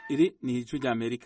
iri ni ijwi rya amerika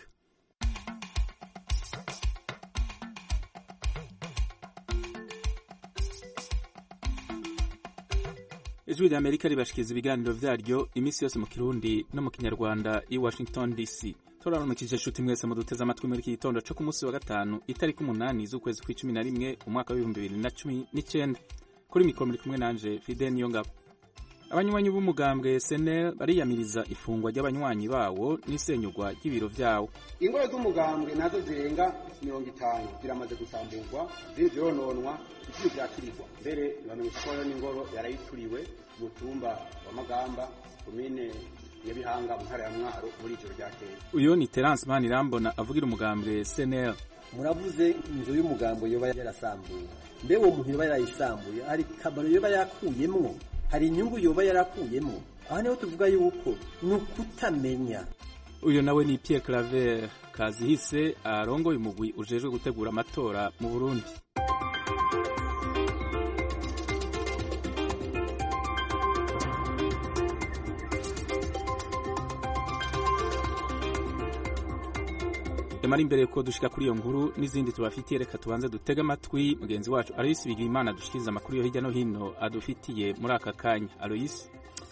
ijwi rya amerika ribashikiriza ibiganiro vyaryo iminsi yose mu kirundi no mu kinyarwanda i washington dc turaramukije nshuti mwese muduteze amatwi muri iki gitondo co ku munsi wa gatanu itariki umunani z'ukwezi kw'icumi na rimwe umwaka w'ibihumbi bibiri na cumi n'icenda kuri mikoro muri kumwe nanje fide niyongabo abanywanyi b'umugambwe senel bariyamiriza ifungwa ry'abanywanyi bawo n'isenyugwa ry'ibiro vyawo ingoro z'umugambwe nazo zirenga mirongo itanu ziramaze gusamburwa ziri zirononwa ibiciro vyakirirwa mbere bamenyesha ko n'ingoro yarayituriwe mu tumba wa magamba komine nyabihanga mu ntara ya mwaro muri ijoro ryakeye uyo ni terence manirambona avugira umugambwe senel muravuze inzu y'umugambo yoba yarasambuye mbe uwo muntu yoba yarayisambuye hari kamaro yoba yakuyemwo hari inyungu yoba yarakuyemo aha niho tuvuga yuko ni ukutamenya uyu nawe ni Pierre Claver Kazihise arongoye umugwi ujejwe gutegura amatora mu Burundi Yamara imbere yuko dushika kuri iyo nkuru n'izindi tubafitiye reka tubanze dutege amatwi mugenzi wacu Aloysi Bigirimana dushikiriza amakuru yo hirya no hino adufitiye muri aka kanya Aloysi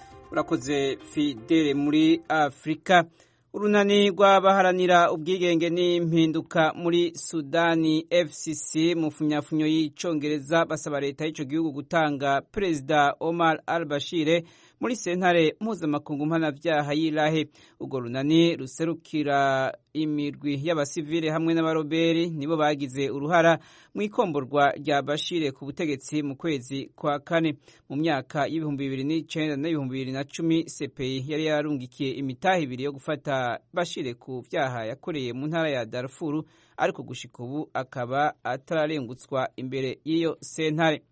urakoze Fidele muri Afrika urunani rw'abaharanira ubwigenge n'impinduka muri Sudani FCC mu funyafunyo y'icongereza basaba leta y'ico gihugu gutanga Perezida Omar al-Bashir muri sentare mpuzamakungu mpanavyaha y'Irahe urwo runani ruserukira imirwi y'abasivile hamwe n'abaroberi nibo bagize uruhara mu ikomborwa rya Bashir ku butegetsi mu kwezi kwa kane mu myaka y'ibihumbi bibiri n'icenda n'ibihumbi bibiri na cumi CPI yari yararungikiye imitaha ibiri yo gufata Bashir ku vyaha yakoreye mu ntara ya Darfur ariko gushika ubu akaba atararengutswa imbere y'iyo sentare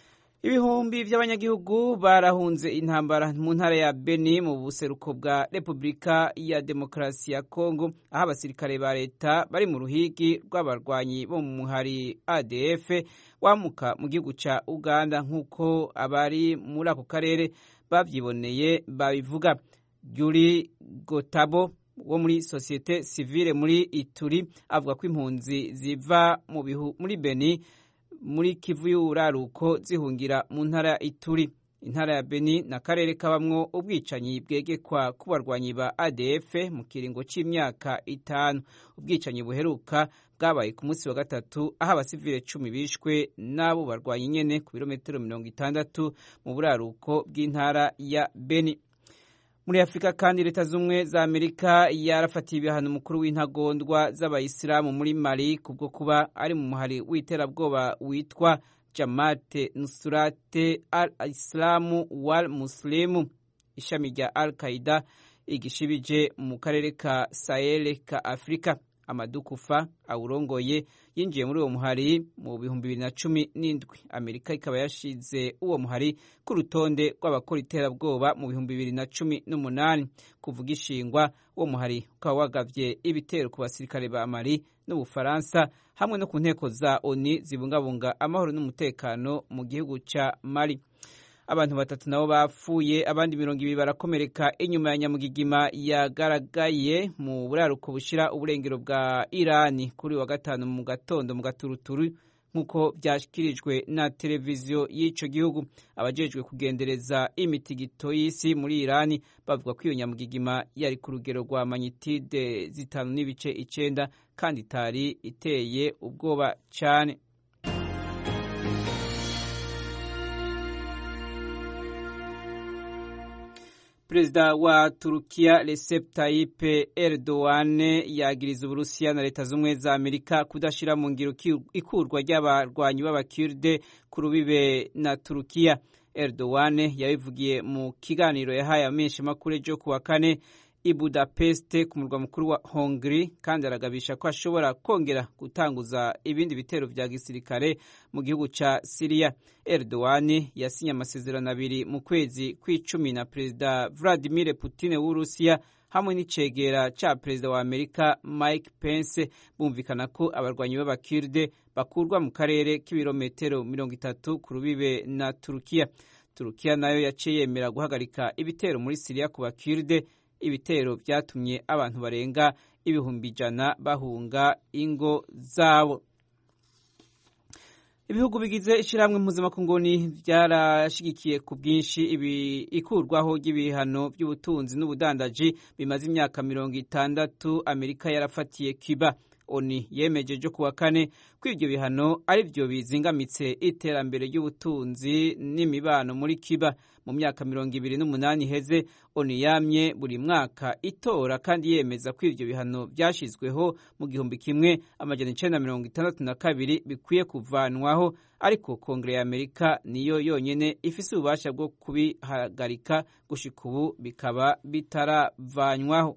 ibihumbi by'abanyagihugu barahunze intambara mu ntara ya Beni mu buseruko bwa Repubulika ya Demokarasi ya Kongo aho abasirikare ba leta bari mu ruhigi rw'abarwanyi bo mu muhari ADF wamuka mu gihugu ca Uganda nk'uko abari muri ako karere bavyiboneye babivuga Juri Gotabo wo muri sosiyete sivile muri Ituri avuga ko impunzi ziva mu bihu muri Beni muri Kivu y'uraruko zihungira mu ntara ya Ituri intara ya Beni na karere kabamwo ubwicanyi bwegekwa ku barwanyi ba ADF mu kiringo c'imyaka itanu ubwicanyi buheruka bwabaye ku munsi wa gatatu aho abasivile cumi bishwe n'abo barwanyi nyene ku birometero mirongo itandatu mu buraruko bw'intara ya Beni muri afurika kandi leta z'ubumwe za amerika yarafatiye ibihano umukuru w'intagondwa z'abayisilamu muri mali kubwo kuba ari mu muhari w'iterabwoba witwa jamate nusurate al islamu wal muslimu ishami rya al qaida igishibije mu karere ka sahel ka afurika amadukufa awurongoye yinjiye muri uwo muhari mu bihumbi bibiri na cumi n'indwi amerika ikaba yashize uwo muhari ku rutonde rw'abakora iterabwoba mu bihumbi bibiri na cumi n'umunani kuvuga ishingwa uwo muhari ukaba wagavye ibitero ku basirikare ba mali n'ubufaransa hamwe no ku nteko za oni zibungabunga amahoro n'umutekano mu gihugu ca mali abantu batatu nabo bapfuye abandi mirongo ibiri barakomereka inyuma ya nyamugigima yagaragaye mu buraruko bushira uburengero bwa irani kuri wa gatanu mu gatondo mu gaturuturu nk'uko byashyikirijwe na televiziyo y'ico gihugu abajejwe kugendereza imitigito y'isi muri irani bavuga ko iyo nyamugigima yari ku rugero rwa manyitide zitanu n'ibice icenda kandi itari iteye ubwoba cane perezida wa turukiya recep tayyip erdogan yagiriza uburusiya na leta z'ubumwe za amerika kudashyira mu ngiro ikurwa ry'abarwanyi b'abakirde ku rubibe na turukiya erdogan yabivugiye mu kiganiro yahaye amenyeshamakuru ejo ku wa kane i budapest ku murwa mukuru wa hongri kandi aragabisha ko ashobora kongera gutanguza ibindi bitero vya gisirikare mu gihugu ca siriya erdogan yasinye amasezerano abiri mu kwezi kw'icumi na perezida vladimir putin w'urusiya hamwe n'icegera ca perezida wa amerika mike pence bumvikana ko abarwanyi b'abakirde bakurwa mu karere k'ibirometero mirongo itatu ku rubibe na turukiya turukiya nayo yaciye yemera guhagarika ibitero muri siriya ku bakirde ibitero vyatumye abantu barenga ibihumbi ijana bahunga ingo zabo ibihugu bigize ishyirahamwe mpuzamakunguni byarashigikiye ku bwinshi ikurwaho ry'ibihano by'ubutunzi n'ubudandaji bimaze imyaka mirongo itandatu amerika yarafatiye cuba oni yemeje ejo kuwa kane ko ibyo bihano ari byo bizingamitse iterambere ry'ubutunzi n'imibano muri cuba mu myaka mirongo ibiri n'umunani iheze oni yamye buri mwaka itora kandi yemeza ko ibyo bihano byashyizweho mu gihumbi kimwe amajana icenda mirongo itandatu na kabiri bikwiye kuvanwaho ariko kongere ya amerika niyo yonyine ifise ububasha bwo kubihagarika gushika ubu bikaba bitaravanywaho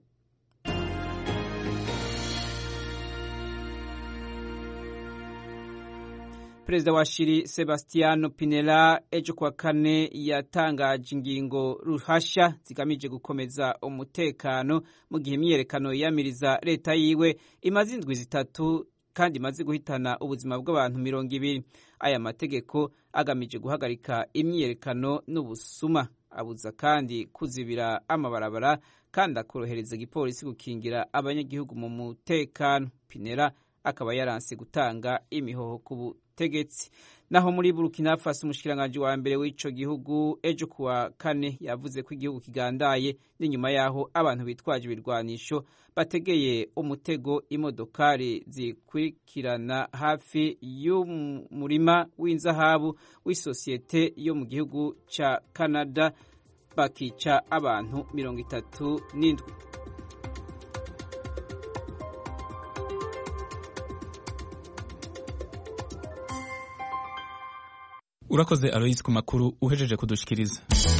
perezida wa shiri sebastiano pinela ejo kuwa kane yatangaje ingingo ruhasha zigamije gukomeza umutekano mu gihe imyiyerekano yiyamiriza leta yiwe imaze indwi zitatu kandi imaze guhitana ubuzima bw'abantu mirongo ibiri aya mategeko agamije guhagarika imyiyerekano n'ubusuma abuza kandi kuzibira amabarabara kandi akorohereza igipolisi gukingira abanyagihugu mu mutekano pinela akaba yaranse gutanga imihoho ku butegetsi naho muri burkina faso umushikiranganji wa mbere w'ico gihugu ejo kuwa kane yavuze ko igihugu kigandaye n'inyuma yaho abantu bitwaje ibirwanisho bategeye umutego imodokari zikurikirana hafi y'umurima w'inzahabu w'isosiyete yo mu gihugu ca canada bakica abantu mirongo itatu n'indwi urakoze aloyisi ku makuru uhejeje kudushikiriza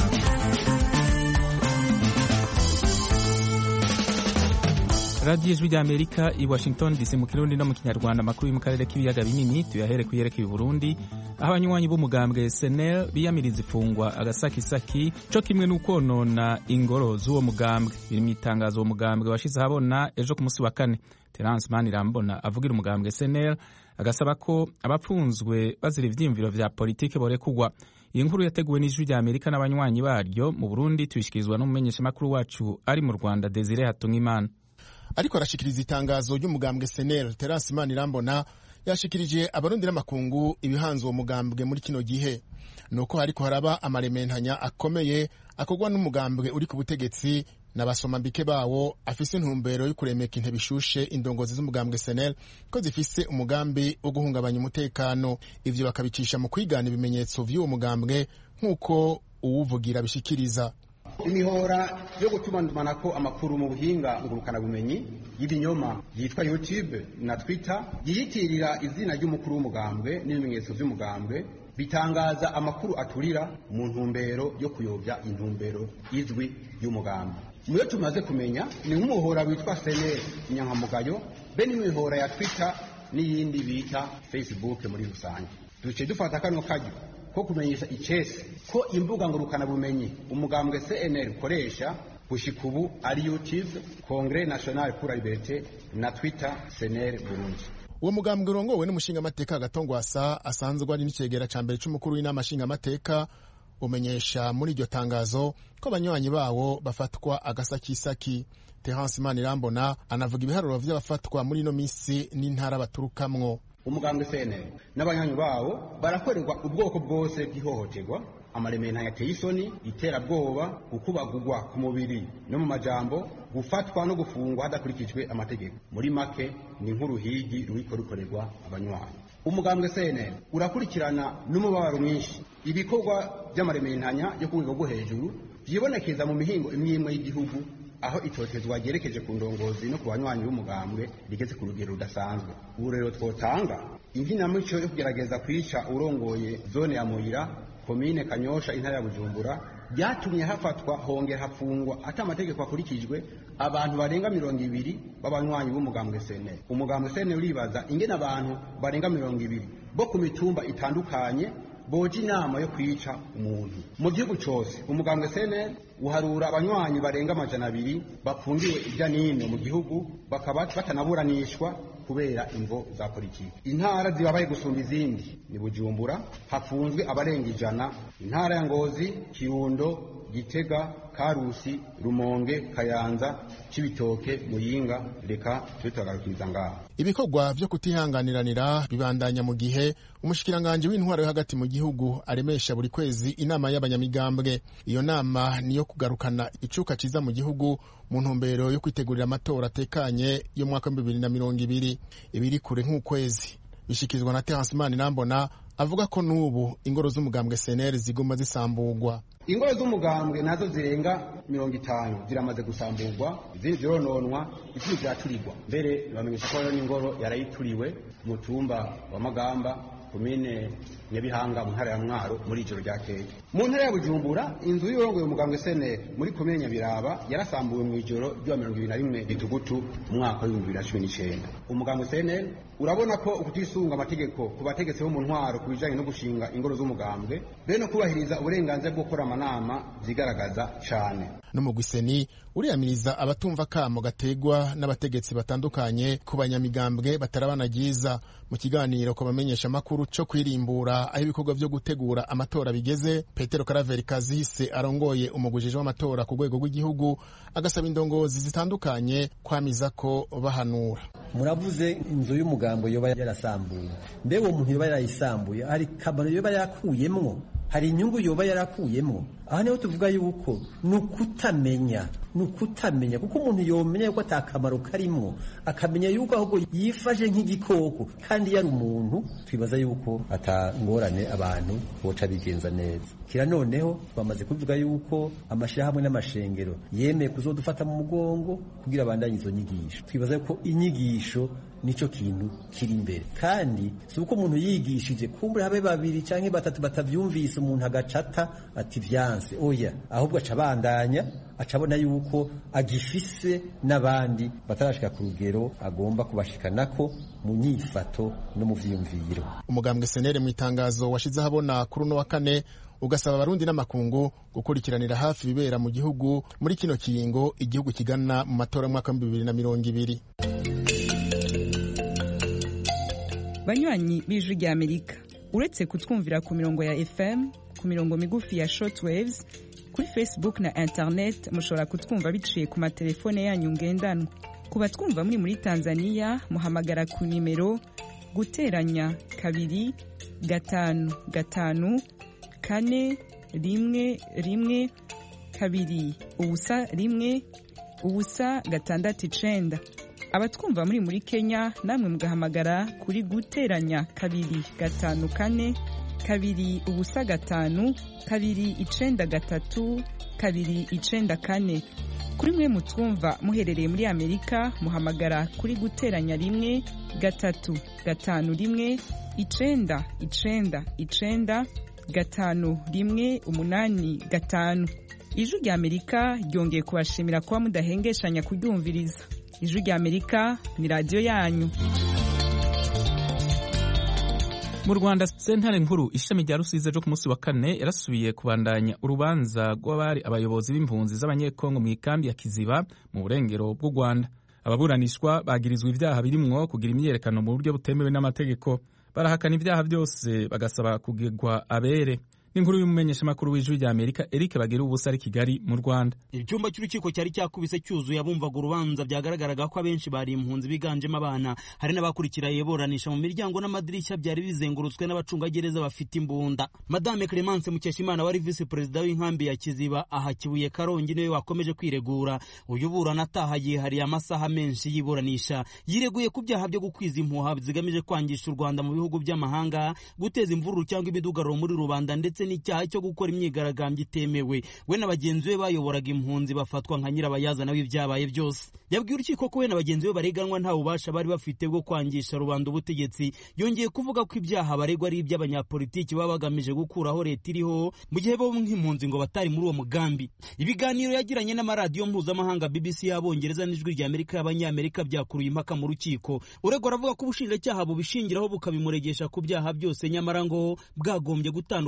radiyo ijwi ry'amerika i washington dc mu kirundi no mu kinyarwanda amakuru yo mu karere k'ibiyaga binini tuyahere ku yerekeye burundi aho abanywanyi b'umugambwe senel biyamiriza ifungwa agasakisaki co kimwe n'ukonona ingoro z'uwo mugambwe biri mu itangazo uwo mugambwe washize ahabona ejo ku munsi wa kane terence manirambona avugira umugambwe senel agasaba ko abapfunzwe bazira ivyiyumviro vya politike borekugwa iyi nkuru yateguwe n'ijwi rya amerika n'abanywanyi baryo mu burundi tuyishikirizwa n'umumenyeshamakuru wacu ari mu rwanda desire hatungimana ariko arashikiriza itangazo ry'umugambwe senel terence manirambona yashikirije abarundi n'amakungu ibihanze uwo mugambwe muri kino gihe nuko hariko haraba amarementanya akomeye akorwa n'umugambwe uri ku butegetsi n'abasomambike bawo afise intumbero yo kuremeka intebe ishushe indongozi z'umugambwe senel ko zifise umugambi wo guhungabanya umutekano ivyo bakabicisha mu kwigana ibimenyetso vy'uwo mugambwe nk'uko uwuvugira bishikiriza imihora yo gutumatumanako amakuru mu buhinga ngurukanabumenyi y'ibinyoma yitwa youtube na twitter yiyitirira izina ry'umukuru w'umugambwe n'ibimenyetso vy'umugambwe bitangaza amakuru aturira mu ntumbero yo kuyobya intumbero izwi y'umugambwe muyo tumaze kumenya ni nk'umuhora witwa seneri inyankamugayo be n'imihora ya twitter n'iyindi bita facebook muri rusange duce dufata kano karyo ko kumenyesha icese ko imbuga ngurukanabumenyi umugambwe cnl ukoresha gushika ubu ari youtube congre national pour la liberté na twitter cnl burundi uwo mugambwe urongowe n'umushingamateka gatongwasa asanzwe ari n'icegera ca mbere c'umukuru w'inama nshingamateka umenyesha muri iryo tangazo ko abanywanyi bawo bafatwa agasakisaki terence manirambona anavuga ibiharuro vy'abafatwa muri ino misi n'intara baturukamwo umugambwe cnl n'abanywanyi bawo barakorerwa ubwoko bwose bw'ihohoterwa amaremena yateye isoni iterabwoba gukubagurwa ku mubiri no mu majambo gufatwa no gufungwa hadakurikijwe amategeko muri make ni nk'uruhigi ruriko rukorerwa abanywanyi umugambwe cnl urakurikirana n'umubabaro mwinshi ibikorwa by'amarementanya yo ku rwego rwo hejuru vyibonekeza mu mihingo imwe imwe y'igihugu aho itotezwa ryerekeje ku ndongozi no ku banywanyi b'umugambwe rigeze ku rugero rudasanzwe ubu rero twotanga inkinamico yo kugerageza kwica urongoye zone ya muyira komine kanyosha intara ya bujumbura byatumye hafatwa hongera hafungwa ati amategeko akurikijwe abantu barenga mirongo ibiri b'abanywanyi b'umugambwe seneri umugambwe seneri uribaza ingene abantu barenga mirongo ibiri bo ku mitumba itandukanye boja inama yo kwica umuntu mu gihugu cyose umugambwe seneri uharura abanywanyi barenga amajana abiri bafungiwe irya nino mu gihugu bakaba batanaburanishwa kubera imvo za politiki intara zibabaye gusumba izindi ni bujumbura hafunzwe abarenga ijana intara ya ngozi kirundo gitega karusi rumonge kayanza cibitoke muyinga reka tubitagarukiriza ngaho ibikorwa vyo kutihanganiranira bibandanya mu gihe umushikiranganji w'intwaro yo hagati mu gihugu aremesha buri kwezi inama y'abanyamigambwe iyo nama niyo kugarukana icuka ciza mu gihugu mu ntumbero yo kwitegurira amatora atekanye yo mwaka wa bibiri na mirongo ibiri ibiri kure nk'ukwezi bishikirizwa na Terence Manirambona avuga ko n'ubu ingoro z'umugambwe CNL ziguma zisamburwa ingoro z'umugambwe nazo zirenga mirongo itanu ziramaze gusamburwa izindi zirononwa izindi ziraturirwa mbere bamenyesha ko n'ingoro yarayituriwe mu tumba wa magamba komine nyabihanga mu ntara ya mwaro muri ijoro ryakeye mu ntara ya bujumbura inzu y'urongoye umugambwe sene muri komine nyabiraba yarasambuwe mu ijoro ry'uwa mirongo ibiri na rimwe gitugutu mu mwaka w'ibihumbi bibiri na cumi n'icenda umugambwe sene urabona ko ukutisunga amategeko ku bategetsi bo mu ntwaro ku bijanye no gushinga ingoro z'umugambwe be no kubahiriza uburenganzira bwo gukora amanama zigaragaza cane n'umugwi seni uriyamiriza abatumva kamo gategwa n'abategetsi batandukanye ku banyamigambwe batarabana ryiza mu kiganiro ku bamenyesha amakuru co kwirimbura aho ibikorwa vyo gutegura amatora bigeze petero karaveri kazihise arongoye umugujije w'amatora ku rwego rw'igihugu agasaba indongozi zitandukanye kwamiza ko bahanura muravuze inzu y'umugambo yoba yarasambuye mbe uwo muntu yoba yarayisambuye hari kamaro yoba yakuyemwo hari inyungu yoba yarakuyemo aha niho tuvuga yuko ni ukutamenya ni ukutamenya kuko umuntu yomenya yuko atakamaro karimo akamenya yuko ahubwo yifashe nk'igikoko kandi yari umuntu twibaza yuko atangorane abantu boca bigenza neza kira noneho bamaze kuvuga yuko amashyirahamwe n'amashengero yemeye kuzodufata mu mugongo kugira abandanye izo nyigisho twibaza yuko inyigisho nico kintu kiri imbere kandi si uko umuntu yigishije kumbura habe babiri canke batatu batavyumvise umuntu agacata ati vyanse oya ahubwo aca abandanya aca abona yuko agifise n'abandi batarashika ku rugero agomba kubashikanako mu nyifato no mu vyiyumviro umugambwe senere mu itangazo washize ahabona kuri uno wa kane ugasaba abarundi n'amakungu gukurikiranira hafi ibibera mu gihugu muri kino kiringo igihugu kigana mu matora y'umwaka w'ibihumbi bibiri na mirongo ibiri banywanyi b'ijwi rya amerika uretse kutwumvira ku mirongo ya fm ku mirongo migufi ya shortwaves kuri facebook na internet mushobora kutwumva biciye ku matelefone yanyu ngendanwa ku batwumva muri muri tanzania muhamagara ku nimero guteranya kabiri gatanu gatanu kane rimwe rimwe kabiri ubusa rimwe ubusa gatandatu icenda abatwumva muri muri kenya namwe mugahamagara kuri guteranya kabiri gatanu kane kabiri ubusa gatanu kabiri icenda gatatu kabiri icenda kane kuri mwe mutwumva muherereye muri amerika muhamagara kuri guteranya rimwe gatatu gatanu rimwe icenda icenda icenda gatanu rimwe umunani gatanu ijwi rya amerika ryongeye kubashimira kuba mudahengeshanya kuryumviriza ijwi rya amerika ni radiyo yanyu mu rwanda sentare nkuru ishami rya rusizi ryo ku munsi wa kane yarasubiye kubandanya urubanza rw'abari abayobozi b'impunzi z'abanyekongo mu ikambi ya kiziba mu burengero bw'u rwanda ababuranishwa bagirizwa ibyaha birimwo kugira imyiyerekano mu buryo butemewe n'amategeko barahakana ibyaha byose bagasaba kugegwa abere n'inkuru y'umumenyeshamakuru w'ijwi rya amerika eric bagira ubusa ari kigali mu rwanda icyumba cy'urukiko cyari cyakubise cyuzuye abumvaga urubanza byagaragaraga ko abenshi bari impunzi biganjemo abana hari n'abakurikira iburanisha mu miryango n'amadirishya byari bizengurutswe n'abacungagereza bafite imbunda madame clemence mukeshimana wari visi perezida w'inkambi ya kiziba aha kibuye karongi niwe wakomeje kwiregura uyu burana ataha yihariye amasaha menshi y'iburanisha yireguye ku byaha byo gukwiza impuha zigamije kwangisha u rwanda mu bihugu by'amahanga guteza imvururu cyangwa imidugararo muri rubanda ndetse n'icyaha cyo gukora imyigaragambyo itemewe we na bagenzi be bayoboraga impunzi bafatwa nka nyirabayazana w'ibyabaye byose yabwiye urukiko ko we na bagenzi be bareganwa nta bubasha bari bafite bwo kwangisha rubanda ubutegetsi yongeye kuvuga ko ibyaha baregwa ari iby'abanyapolitiki baba bagamije gukuraho leta iriho mu gihe bo nk'impunzi ngo batari muri uwo mugambi ibiganiro yagiranye n'amaradiyo mpuzamahanga bbc y'abongereza n'ijwi rya amerika y'abanyamerika byakuruye impaka mu rukiko uregwa aravuga ko ubushinjacyaha bubishingiraho bukabimuregesha ku byaha byose nyamara ngo bwagombye gutandukanya ibimenyetso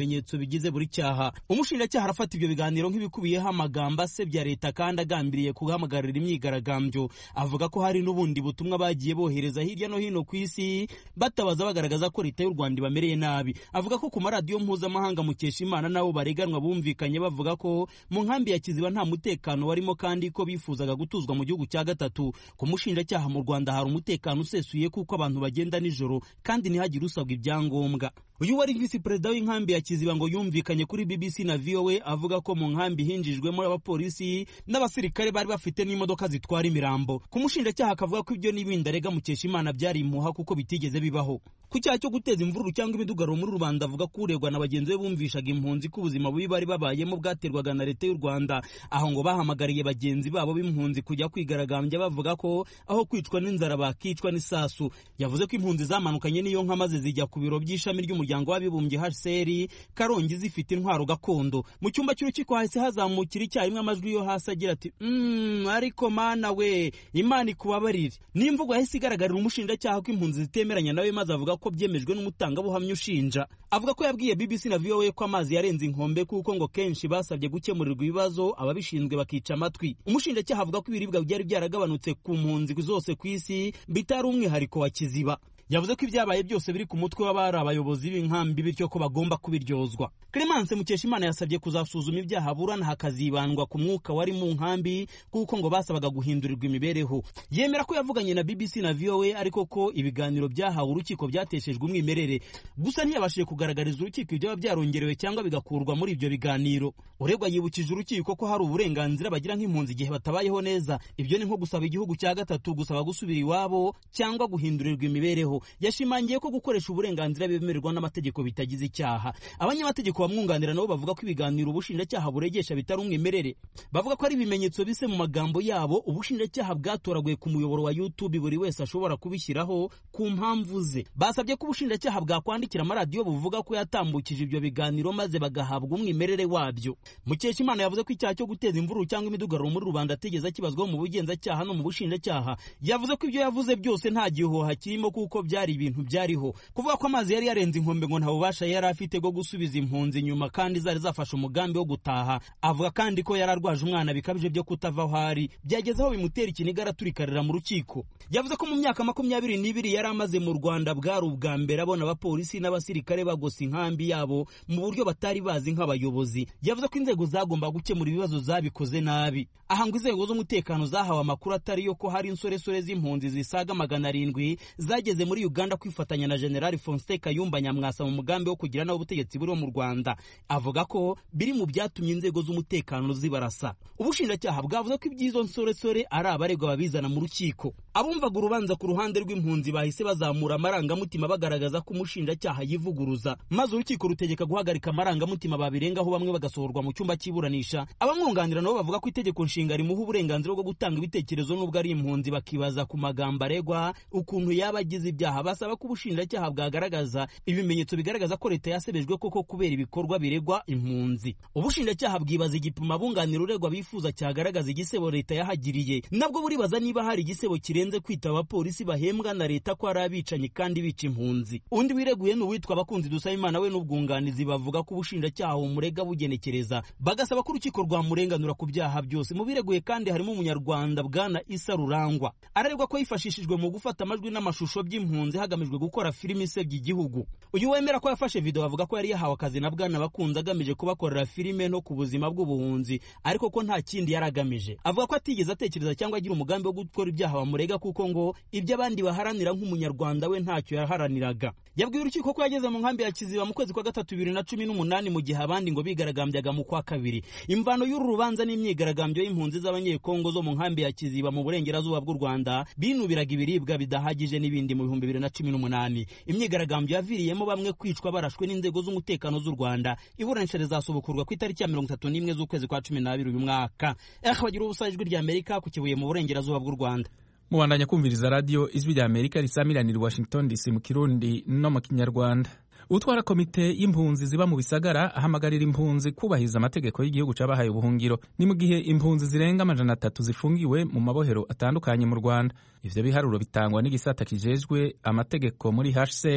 ibimenyetso bigize buri cyaha umushinjacyaha arafata ibyo biganiro nk'ibikubiyeho amagambo asebya leta kandi agambiriye guhamagarira imyigaragambyo avuga ko hari n'ubundi butumwa bagiye bohereza hirya no hino ku isi batabaza bagaragaza ko leta y'u rwanda ibamereye nabi avuga ko ku maradiyo mpuzamahanga mukesha imana nabo bareganwa bumvikanye bavuga ko mu nkambi ya kiziba nta mutekano warimo kandi ko bifuzaga gutuzwa mu gihugu cya gatatu ku mushinjacyaha mu rwanda hari umutekano usesuye kuko abantu bagenda nijoro kandi ntihagire usabwa ibyangombwa uyu wari visi perezida w'inkambi ya kiziba ngo yumvikanye kuri bbc na voa avuga ko mu nkambi hinjijwemo abapolisi n'abasirikare bari bafite n'imodoka zitwara imirambo ku mushinjacyaha akavuga ko ibyo n'ibindi arega mukesha imana byari impuha kuko bitigeze bibaho ku cyaha cyo guteza imvururu cyangwa imidugararo muri rubanda avuga ko uregwa na bagenzi be bumvishaga impunzi ko ubuzima bubi bari babayemo bwaterwaga na leta y'u rwanda aho ngo bahamagariye bagenzi babo b'impunzi kujya kwigaragambya bavuga ko aho kwicwa n'inzara bakicwa n'isasu yavuze ko impunzi zamanukanye n'iyo nka maze zijya ku biro by'ishami ry'umuryango w'abibumbye hcr karongi zifite intwaro gakondo mu cyumba cy'urukiko hahise hazamukira icyarimwe amajwi yo hasi agira ati mm, ariko mana we imana ikubabarire n'imvugo yahise igaragarira umushinjacyaha ko impunzi zitemeranya nawe maze avuga ko byemejwe n'umutangabuhamya ushinja avuga ko yabwiye bbc na voa ko amazi yarenze inkombe kuko ngo kenshi basabye gukemurirwa ibibazo ababishinzwe bakica amatwi umushinjacyaha avuga ko ibiribwa byari byaragabanutse ku mpunzi zose ku isi bitari umwihariko wa kiziba yavuze ko ibyabaye byose biri ku mutwe w'abari abayobozi b'inkambi bityo ko bagomba kubiryozwa clemence mukeshimana yasabye kuzasuzuma ibyaha burana hakazibandwa ku mwuka wari mu nkambi kuko ngo basabaga guhindurirwa imibereho yemera ko yavuganye na bbc na voa ariko ko ibiganiro byahawe urukiko byateshejwe umwimerere gusa ntiyabashije kugaragariza urukiko ibyaba byarongerewe cyangwa bigakurwa muri ibyo biganiro uregwa yibukije urukiko ko hari uburenganzira bagira nk'impunzi igihe batabayeho neza ibyo ni nko gusaba igihugu cya gatatu gusaba gusubira iwabo cyangwa guhindurirwa imibereho yashimangiye ko gukoresha uburenganzira bemererwa n'amategeko bitagize icyaha abanyamategeko bamwunganira nabo bavuga ko ibiganiro ubushinjacyaha buregesha bitari umwimerere bavuga ko ari ibimenyetso bise mu magambo yabo ubushinjacyaha bwatoraguye ku muyoboro wa youtube buri wese ashobora kubishyiraho ku mpamvu ze basabye ko ubushinjacyaha bwakwandikira amaradiyo buvuga ko yatambukije ibyo biganiro maze bagahabwa umwimerere wabyo mukeshimana yavuze ko icyaha cyo guteza imvururu cyangwa imidugararo muri rubanda ategeza kibazwaho mu bugenzacyaha no mu bushinjacyaha yavuze ko ibyo yavuze byose nta gihuha kirimo kuko byari ibintu byariho kuvuga ko amazi yari yarenze inkombe ngo nta bubasha yari afite bwo gusubiza impunzi inyuma kandi zari zafashe umugambi wo gutaha avuga kandi ko yari arwaje umwana bikabije byo kutava aho ari byageze aho bimutera ikiniga araturikarira mu rukiko yavuze ko mu myaka makumyabiri n'ibiri yari amaze mu rwanda bwari ubwa mbere abona abapolisi n'abasirikare bagosa inkambi yabo mu buryo batari bazi nk'abayobozi yavuze ko inzego zagomba gukemura ibibazo zabikoze nabi aha ngo inzego z'umutekano zahawe amakuru atari yo ko hari insoresore z'impunzi zisaga magana arindwi zageze muri uganda kwifatanya na generali fonse kayumba nyamwasa mu mugambi wo kugira nawe ubutegetsi buriho mu rwanda avuga ko biri mu byatumye inzego z'umutekano zibarasa ubushinjacyaha bwavuze ko iby'izo nsoresore ari abaregwa babizana mu rukiko abumvaga urubanza ku ruhande rw'impunzi bahise bazamura amarangamutima bagaragaza ko umushinjacyaha yivuguruza maze urukiko rutegeka guhagarika amarangamutima babirengaho bamwe bagasohorwa mu cyumba cy'iburanisha abamwunganira nabo bavuga ko itegeko nshinga rimuha uburenganzira bwo gutanga ibitekerezo n'ubwo ari impunzi bakibaza ku magambo aregwa ukuntu yaba agize ibyaha basaba ko ubushinjacyaha bwagaragaza ibimenyetso bigaragaza ko leta yasebejwe koko kubera ibikorwa biregwa impunzi ubushinjacyaha bwibaza igipimo abunganira uregwa bifuza cyagaragaza igisebo leta yahagiriye nabwo buribaza niba hari igisebo kirenze kwita abapolisi bahembwa na leta ko ari abicanyi kandi bica impunzi undi wireguye ni uwitwa abakunzi dusaba imana we n'ubwunganizi bavuga ko ubushinjacyaha bumurega bugenekereza bagasaba ko urukiko rwamurenganura ku byaha byose mu bireguye kandi harimo umunyarwanda bwana isa rurangwa araregwa ko yifashishijwe mu gufata amajwi n'amashusho by'impunzi hagamijwe gukora filimi isebya igihugu uyu wemera ko yafashe video avuga ko yari yahawe akazi na bwana bakunze agamije kubakorera filime no ku buzima bw'ubuhunzi ariko ko nta kindi yari agamije avuga ko atigeze atekereza cyangwa agira umugambi wo gukora ibyaha bamurega kuko ngo ibyo abandi baharanira nk'umunyarwanda we ntacyo yaharaniraga yabwiye urukiko ko yageze mu nkambi ya kiziba mu kwezi kwa gatatu bibiri na cumi n'umunani mu gihe abandi ngo bigaragambyaga mu kwa kabiri imvano y'uru rubanza n'imyigaragambyo y'impunzi z'abanyekongo zo mu nkambi ya kiziba mu burengerazuba bw'u rwanda binubiraga ibiribwa bidahagije n'ibindi mu bihumbi bibiri na cumi n'umunani imyigaragambyo yaviriyemo bamwe kwicwa barashwe n'inzego z'umutekano z'u rwanda iburanisha rizasubukurwa ku itariki ya mirongo itatu n'imwe z'ukwezi kwa cumi n'abiri uyu mwaka ehe bagira ubusa ijwi rya amerika ku kibuye mu burengerazuba bw'u rwanda mubandanya kumviriza radiyo ijwi rya amerika risamiranira i washington dc mu kirundi no mu kinyarwanda utwara komite y'impunzi ziba mu bisagara ahamagarira impunzi kubahiriza amategeko y'igihugu c'abahaye ubuhungiro ni mu gihe impunzi zirenga amajana atatu zifungiwe mu mabohero atandukanye mu rwanda ivyo biharuro bitangwa n'igisata kijejwe amategeko muri hcr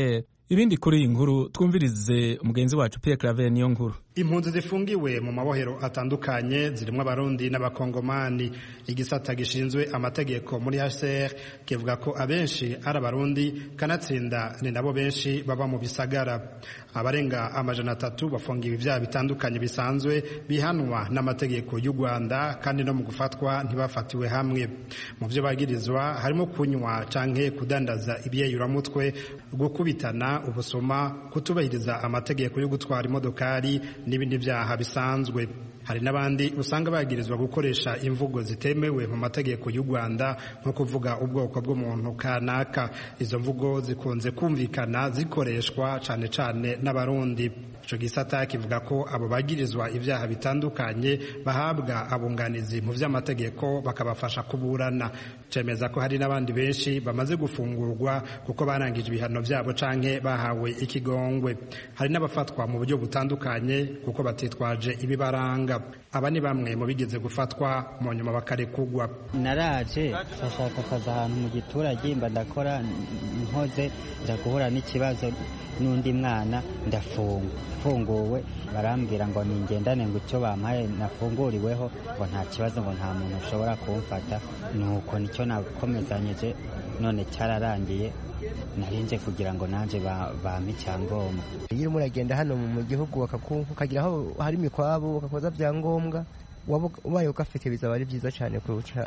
ibindi kuri iyi nkuru twumvirize umugenzi wacu Pierre Claver niyo nkuru impunzi zifungiwe mu mabohero atandukanye zirimo abarundi n'abakongomani igisata gishinzwe amategeko muri HCR kivuga ko abenshi ari abarundi kanatsinda ni nabo benshi baba mu bisagara abarenga amajana atatu bafungiwe ibyaha bitandukanye bisanzwe bihanwa n'amategeko y'u Rwanda kandi no mu gufatwa ntibafatiwe hamwe mu byo bagirizwa harimo kunywa canke kudandaza ibyeyuramutwe gukubitana ubusoma kutubahiriza amategeko yo gutwara imodokari n'ibindi byaha bisanzwe hari n'abandi usanga bagirizwa gukoresha imvugo zitemewe mu mategeko y'u Rwanda nko kuvuga ubwoko bw'umuntu kanaka izo mvugo zikunze kumvikana zikoreshwa cane cane n'abarundi ico gisata kivuga ko abo bagirizwa ibyaha bitandukanye bahabwa abunganizi mu vy'amategeko bakabafasha kuburana cemeza ko hari n'abandi benshi bamaze gufungurwa kuko barangije ibihano vyabo canke bahawe ikigongwe hari n'abafatwa mu buryo butandukanye kuko batitwaje ibibaranga aba ni bamwe mu bigeze gufatwa mu nyuma bakarekugwa naraje ndashaka akazi ahantu mu giturage mba ndakora nkoze nza guhura n'ikibazo n'undi mwana ndafunga mfunguwe barambwira ngo ningendane ngo icyo bampaye nafunguriweho ngo nta kibazo ngo nta muntu ushobora kumfata nuko nicyo nakomezanyije none cyararangiye narinje kugira ngo nanjye bampe icyangombwa iyo urimo uragenda hano mu gihugu ukagira aho hari imikwabu ugakoza byangombwa ubaye ugafite bizaba ari byiza cyane kurusha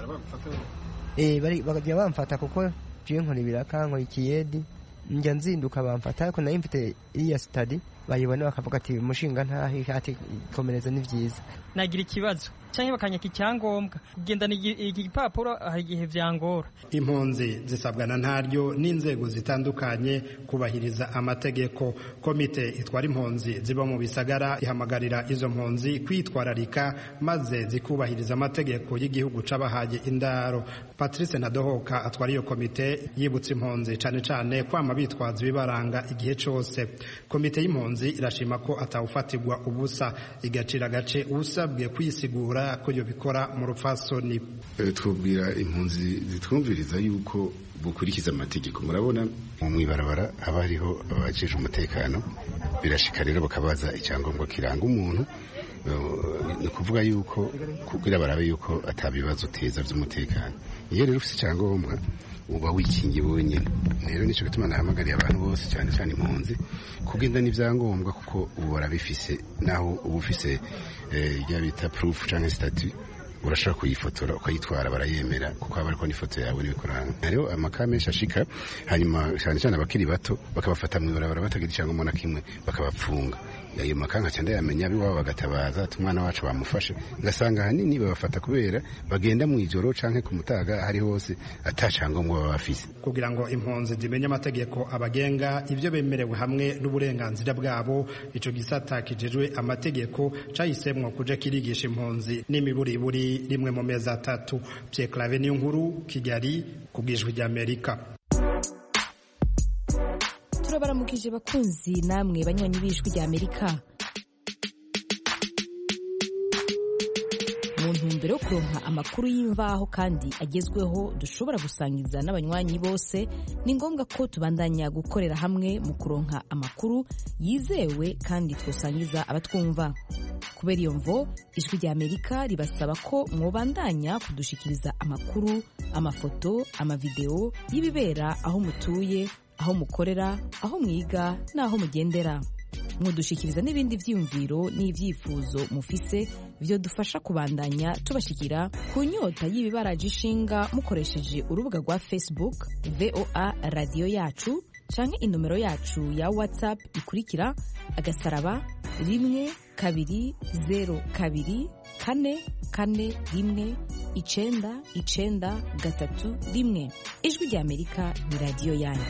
bakajya bamfata kuko ngiye nkora ibiraka nkora ikiyedi njya nzinduka bamfata ariko nayo mfite iriya sitadi bayibona bakavuga ati umushinga ntahe ati komereza ni byiza nagira ikibazo cyangwa bakanyaka icyangombwa kugendana iki gipapuro hari igihe byangora impunzi zisabwa na ntaryo n'inzego zitandukanye kubahiriza amategeko komite itwara impunzi ziba mu bisagara ihamagarira izo mpunzi kwitwararika maze zikubahiriza amategeko y'igihugu c'abahaye indaro patrice nadohoka atwara iyo komite yibutsa impunzi cane cane kwama bitwaza ibibaranga igihe cose komite y'impunzi irashima ko atawufatirwa ubusa igacira agace usabwe kwisigura ko iyo bikora mu rupfasoni twubwira impunzi zitwumviriza yuko bukurikiza amategeko murabona mu ibarabara haba hariho abajejwe umutekano birashika rero bakabaza icyangombwa kiranga umuntu ni ukuvuga yuko kugira barabe yuko atabibazo uteza by'umutekano iyo rero ufite icyangombwa uba wikingiye wenyine rero nicyo gituma nahamagariye abantu bose cyane cyane impunzi kugenda n'ibyangombwa kuko ubu barabifise naho uba ufise ibyo bita purufu cyangwa sitati urashobora kuyifotora ukayitwara barayemera kuko haba ariko n'ifoto yawe n'ibikorana hariho amaka menshi ashika hanyuma cyane cyane abakiri bato bakabafata mu ibarabara batagira icyangombwa na kimwe bakabapfunga ayo maka nkaca ndayamenya abiwabo bagatabaza ati umwana wacu bamufashe ngasanga ahanini babafata kubera bagenda mu ijoro canke ku mutaga hari hose ata cyangombwa baba bafise kugira ngo impunzi zimenye amategeko abagenga ibyo bemerewe hamwe n'uburenganzira bwabo ico gisata kijejwe amategeko cahisemwo kuja kirigisha impunzi n'imiburiburi rimwe mu mezi atatu Pierre Claver niyo nkuru Kigali ku bwijwi ry'Amerika turabaramukije bakunzi namwe banywanyi b'ijwi ry'Amerika mu ntumbero yo kuronka amakuru y'imvaho kandi agezweho dushobora gusangiza n'abanywanyi bose ni ngombwa ko tubandanya gukorera hamwe mu kuronka amakuru yizewe kandi twosangiza abatwumva kubera iyo mvo ijwi ry'amerika ribasaba ko mwobandanya kudushikiriza amakuru amafoto amavideo y'ibibera aho mutuye aho mukorera aho mwiga n'aho mugendera mudushikiriza n'ibindi vyiyumviro n'ivyifuzo mufise vyo dufasha kubandanya tubashikira ku nyota y'ibibaraje ishinga mukoresheje urubuga rwa facebook voa radiyo yacu canke inomero yacu ya whatsapp ikurikira agasaraba rimwe kabiri zero kabiri kane kane rimwe icenda icenda gatatu rimwe ijwi ry'amerika ni radiyo yanyu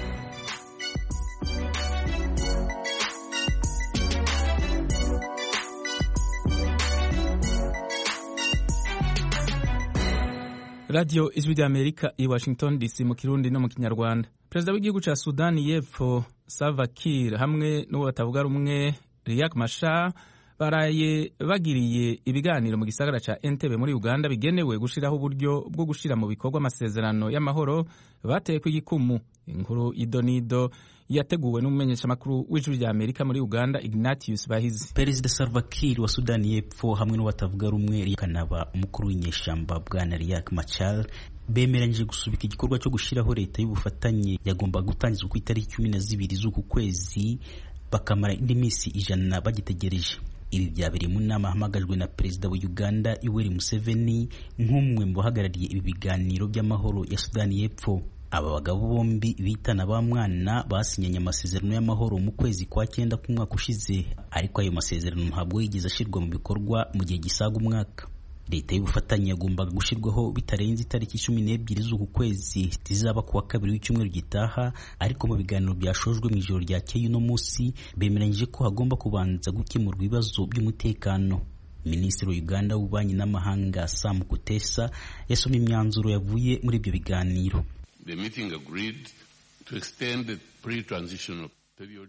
radiyo ijwi ry'amerika i washington dc mu kirundi no mu kinyarwanda perezida w'igihugu cya sudani y'epfo salva kiir hamwe n'uwo batavuga rumwe riyak mashar baraye bagiriye ibiganiro mu gisagara ca Entebbe muri Uganda bigenewe gushiraho uburyo bwo gushira mu bikorwa amasezerano y'amahoro bateye ku igikumu inkuru idonido yateguwe n'umumenyeshamakuru w'ijwi rya Amerika muri Uganda Ignatius Bahizi Perezida Salva Kiir wa Sudani y'Epfo hamwe n'uwatavuga rumwe kanaba umukuru w'inyeshamba bwana Riek Machar bemeranyije gusubika igikorwa cyo gushyiraho leta y'ubufatanye yagomba gutangizwa ku itariki cumi na zibiri z'uku kwezi bakamara indi minsi ijana bagitegereje ibi byabereye mu nama ahamagajwe na perezida wa uganda yoweri museveni nk'umwe mu bahagarariye ibi biganiro by'amahoro ya sudani y'epfo aba bagabo bombi bitana ba mwana basinyanye amasezerano y'amahoro mu kwezi kwa cyenda k'umwaka ushize ariko ayo masezerano ntabwo yigeze ashyirwa mu bikorwa mu gihe gisaga umwaka leta y'ubufatanye yagombaga gushyirwaho bitarenze itariki cumi n'ebyiri z'uku kwezi zizaba ku wa kabiri w'icyumweru gitaha ariko mu biganiro byashojwe mu ijoro ryakeye uno munsi bemeranyije ko hagomba kubanza gukemurwa ibibazo by'umutekano minisitiri wa uganda w'ububanyi n'amahanga sam kutesa yasomye imyanzuro yavuye muri ibyo biganiro The meeting agreed to extend the pre-transitional period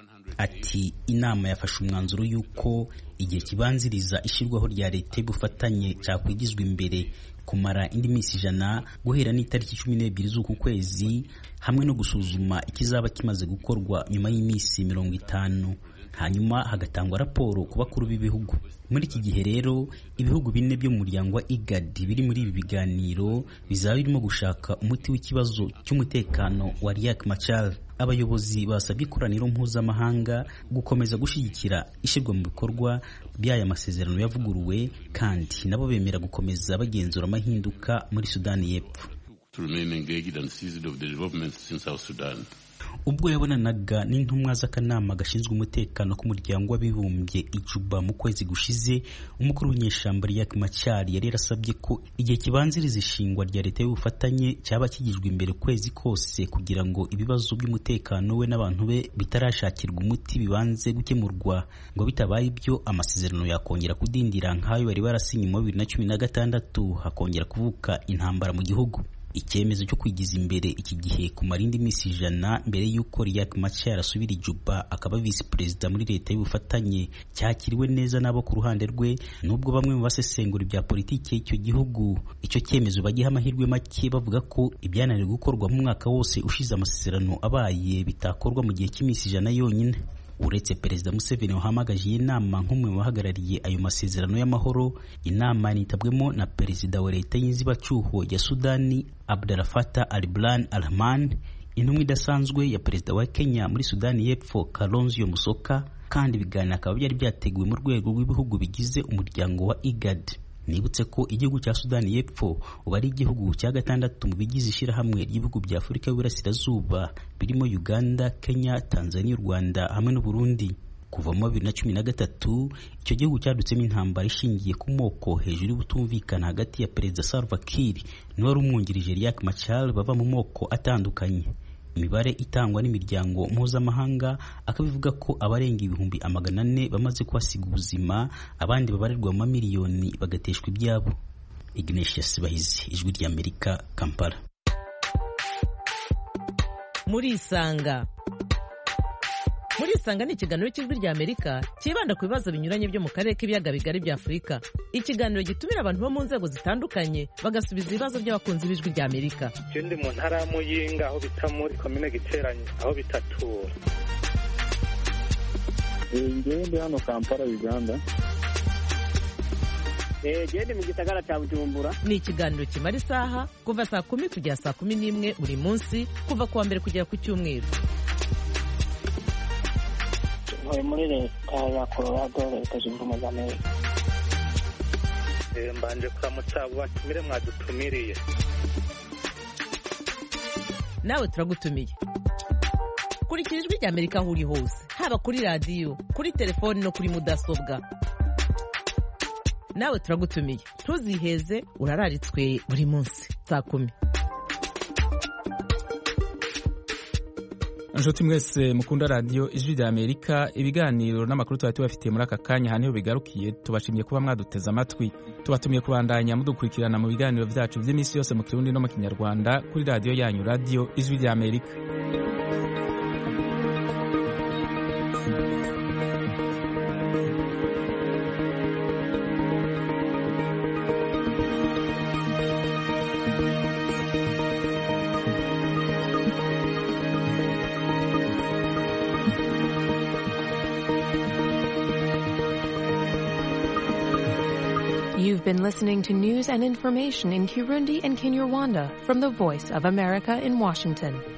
ati inama yafashe umwanzuro y'uko igihe kibanziriza ishyirwaho rya leta y'ubufatanye cyakwigizwa imbere kumara indi minsi ijana guhera n'itariki cumi n'ebyiri z'uku kwezi hamwe no gusuzuma ikizaba kimaze gukorwa nyuma y'iminsi mirongo itanu hanyuma hagatangwa raporo ku bakuru b'ibihugu muri iki gihe rero ibihugu bine byo mu muryango wa igad biri muri ibi biganiro bizaba birimo gushaka umuti w'ikibazo cy'umutekano wa riak machar abayobozi basabye ikoraniro mpuzamahanga gukomeza gushyigikira ishyirwa mu bikorwa by'aya masezerano yavuguruwe kandi nabo bemera gukomeza bagenzura amahinduka muri sudani y'epfo to remain engaged and seized of the developments in South Sudan. ubwo yabonanaga n'intumwa z'akanama gashinzwe umutekano k'umuryango w'abibumbye ijuba mu kwezi gushize umukuru w'inyeshyamba Riek Machar yari yarasabye ko igihe kibanziriza ishingwa rya leta y'ubufatanye cyaba kigijwe imbere kwezi kose kugira ngo ibibazo by'umutekano we n'abantu be bitarashakirwa umuti bibanze gukemurwa ngo bitabaye ibyo amasezerano yakongera kudindira nk'ayo bari barasinye mu bibiri na cumi na gatandatu hakongera kuvuka intambara mu gihugu icyemezo cyo kwigiza imbere iki gihe kumara indi minsi ijana mbere y'uko Riek Machar asubira ijuba akaba visi perezida muri leta y'ubufatanye cyakiriwe neza n'abo ku ruhande rwe nubwo bamwe mu basesengura ibya politiki y'icyo gihugu icyo cyemezo bagiha amahirwe make bavuga ko ibyananiwe gukorwa mu mwaka wose ushize amasezerano abaye bitakorwa mu gihe cy'iminsi ijana yonyine uretse perezida museveni wahamagaje iyi nama nk'umwe mu bahagarariye ayo masezerano y'amahoro inama yanitabwemo na perezida wa leta y'inzibacyuho ya sudani abdalfata alibran alhaman intumwa idasanzwe ya perezida wa kenya muri sudani y'epfo kalonzio musoka kandi ibiganiro akaba byari byateguwe mu rwego rw'ibihugu bigize umuryango wa igad nibutse ko igihugu cya sudani y'epfo ubu ari igihugu cya gatandatu mu bigize ishyirahamwe ry'ibihugu bya afurika y'uburasirazuba birimo uganda kenya tanzania u rwanda hamwe n'uburundi kuva mu bibiri na cumi na gatatu icyo gihugu cyadutsemo intambara ishingiye ku moko hejuru y'ubutumvikana hagati ya perezida salva kiir n'uwari umwungirije riak machar bava mu moko atandukanye imibare itangwa n'imiryango mpuzamahanga akaba ivuga ko abarenga ibihumbi amagana ane bamaze kuhasiga ubuzima abandi babarirwa mu mamiliyoni bagateshwa ibyabo ignatius bahizi ijwi ry'amerika kampala murisanga murisanga ni ikiganiro cy'ijwi ry'amerika cyibanda ku bibazo binyuranye byo mu karere k'ibiyaga bigari bya afurika ikiganiro gitumira abantu bo mu nzego zitandukanye bagasubiza ibibazo by'abakunzi b'ijwi ry'amerika je ndi mu ntara ya muyinga aho bita muri komine giteranye aho bitatura ngewe ndi hano kampala uganda gende mu gisagara cya bujumbura ni ikiganiro kimara isaha kuva saa kumi kugera saa kumi n'imwe buri munsi kuva ku wa mbere kugera ku cyumweru ntuye muri leta ya colorado leta zunze ubumwe za amerika Eh, mbanje kuramutsa abo batumire mwadutumiriye nawe turagutumiye kurikira ijwi ry'amerika aho uri hose haba kuri radiyo kuri telefoni no kuri mudasobwa nawe turagutumiye ntuziheze urararitswe buri munsi saa kumi inshuti mwese mukunda radiyo ijwi rya amerika ibiganiro n'amakuru tuba tubafitiye muri aka kanya aha niho bigarukiye tubashimiye kuba mwaduteze amatwi tubatumiye kubandanya mudukurikirana mu biganiro byacu by'iminsi yose mu kirundi no mu kinyarwanda kuri radiyo yanyu radiyo ijwi rya amerika You've been listening to news and information in Kirundi and Kinyarwanda from the Voice of America in Washington.